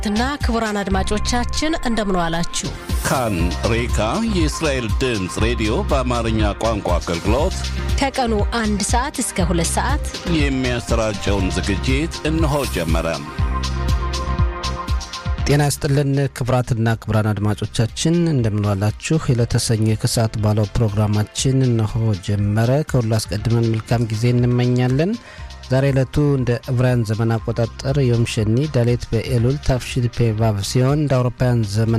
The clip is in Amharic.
ና ክቡራን አድማጮቻችን እንደምን ዋላችሁ። ካን ሬካ የእስራኤል ድምፅ ሬዲዮ በአማርኛ ቋንቋ አገልግሎት ከቀኑ አንድ ሰዓት እስከ ሁለት ሰዓት የሚያሰራጨውን ዝግጅት እነሆ ጀመረ። ጤና ይስጥልን ክቡራትና ክቡራን አድማጮቻችን እንደምንዋላችሁ። የለተሰኘ ከሰዓት ባለው ፕሮግራማችን እነሆ ጀመረ። ከሁሉ አስቀድመን መልካም ጊዜ እንመኛለን። ዛሬ ዕለቱ እንደ ዕብራውያን ዘመን አቆጣጠር ዮም ሸኒ ዳሌት በኤሉል ታፍሺድ ፔ ቫቭ ሲሆን እንደ አውሮፓውያን ዘመን